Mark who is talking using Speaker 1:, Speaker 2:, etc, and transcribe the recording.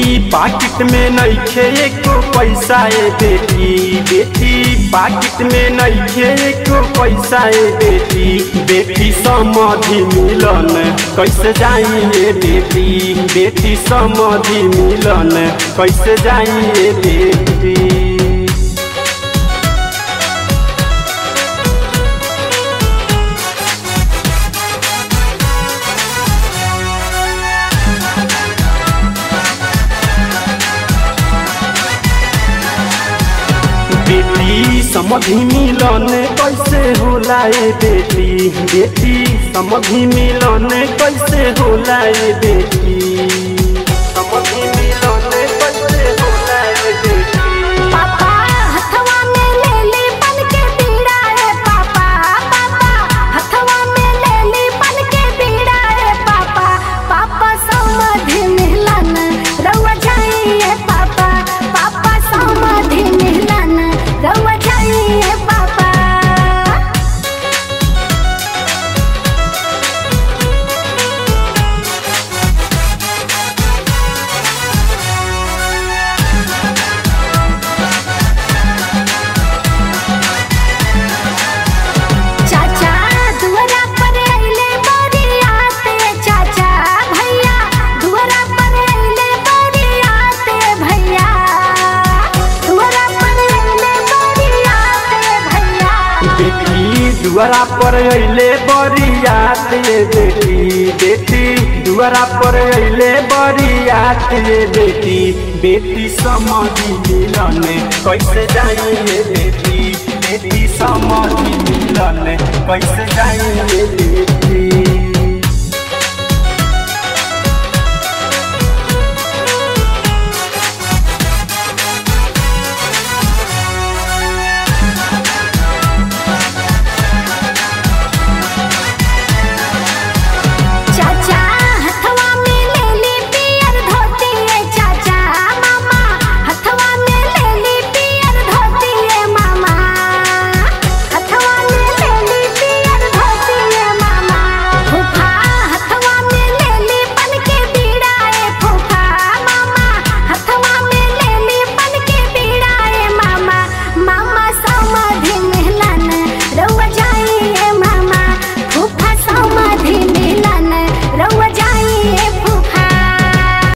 Speaker 1: पाकिट में नइखे एको पैसा ए बेटी बेटी पाकिट में नइखे एको पैसा ए बेटी बेटी समधि मिलन कैसे जाई ए बेटी बेटी समधि मिलन कैसे जाई ए बेटी बेटी समधि मिलन कैसे होला ए बेटी बेटी समधि मिलन कैसे होला ए बेटी समधि मिलन कैसे होला ए बेटी
Speaker 2: पापा हथवा में ले ली बन के बीड़ा रे पापा पापा हथवा में ले ली बन के बीड़ा रे पापा पापा समाधि मिलन रउआ जाइए पापा पापा समाधि मिलन रउआ जाइए पापा चाचा दुआरा पर अइले बरियाते चाचा भैया दुआरा पर अइले बरियाते भैया दुआरा पर अइले बरियाते भैया
Speaker 1: बेटी दुआरा पर अइले बरियात ये बेटी बेटी दुआरा पर अइले बरियात ये बेटी बेटी समधि मिलन कैसे जाई ये बेटी बेटी समधि मिलन कैसे जाई ये बेटी